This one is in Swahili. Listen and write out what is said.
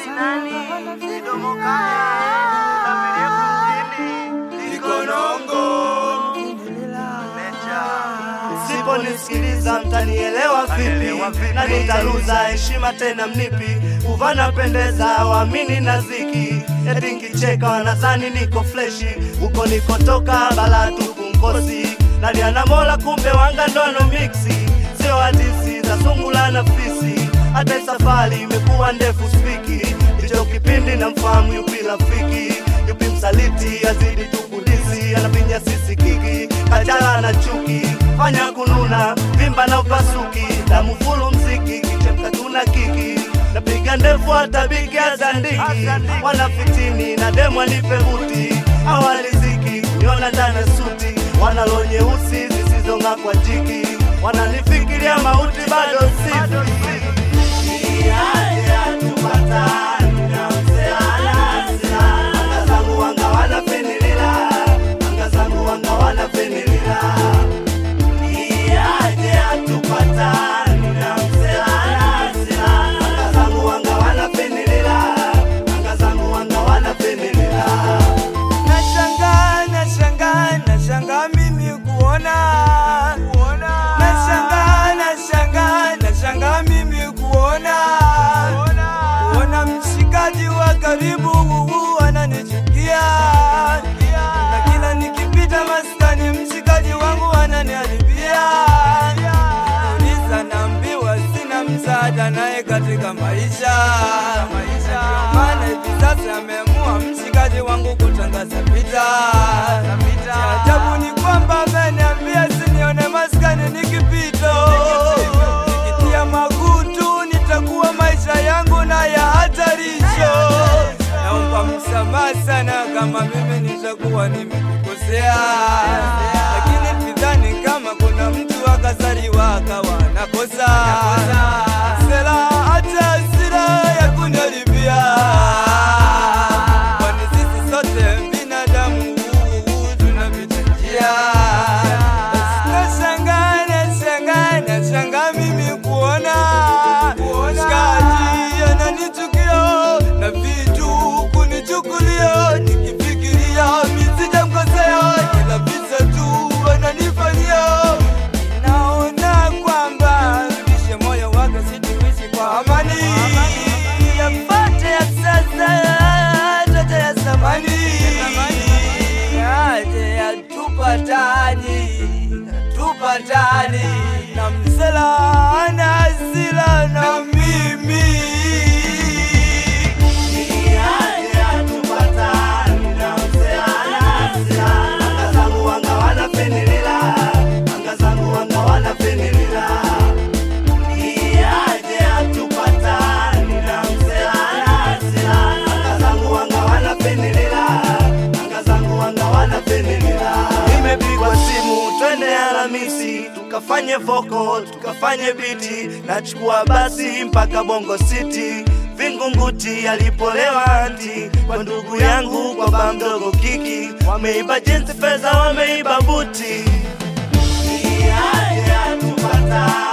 midomo kaya na virefu mjini likonongo Msiponisikiliza mtanielewa vipi, na nitaluza heshima tena mnipi. Uvana pendeza waamini na ziki, eti nkicheka wanadhani niko fleshi. Huko nikotoka bala tupu mkosi, naliana mola kumbe wanga ndono miksi, sio hadisi za sungula na fisi. Hata safari imekuwa ndefu spiki, hicho kipindi na mfahamu yupi rafiki, yupi msaliti, azidi tukudisi, anapinya sisi kiki, kajala na chuki, fanya kununa, vimba na upasuki, damu fulu mziki, kichemka tuna kiki napiga ndefu hata bigi azandiki, wanafitini na demu anipe buti, awaliziki niona ndani ya suti, wanalo nyeusi zisizong'aa kwa jiki, wananifikiria mauti bado sifi Nashangaa, nashangaa, nashangaa mimi kuona Nashangaa, nashangaa, nashangaa mimi kuona Kuona mshikaji wa karibu huu ananichukia Na kila nikipita maskani mshikaji wangu ananiharibia Uliza naambiwa sina msaada naye katika maisha Ndio maana hivi sasa ameamua mshikaji wangu kutangaza vita. Cha ajabu ni kwamba ameniambia sinione maskani nikipito, nikitia makutu nitakuwa maisha yangu na ya hatarisho. Naomba msamaha sana kama mimi nitakuwa nimekukosea, lakini sidhani kama kuna mtu akazaliwa akawa nakosa sela hata hasira ya kuniharibia kwani sisi sote binadamu tunapita njia. Nashangaa, nashangaa, nashangaa mimi kuona shikaji ananichukia na vitu kunichukulia, nikifikiria misijamkosea, kila visa tu ananifanyia. Naona kwamba rudishe moyo wake, situishi kwa amani, yapate ya sasa yote ya zamani yaje yatupatani tupatani na msela ana hasira na mimi Nimepigwa simu twende Alhamisi tukafanye voko tukafanye biti, nachukua basi mpaka Bongo City Vingunguti alipolewa anti kwa ndugu yangu kwa ba mdogo kiki, wameiba jinsi fedha, wameiba buti. Ni aje atupata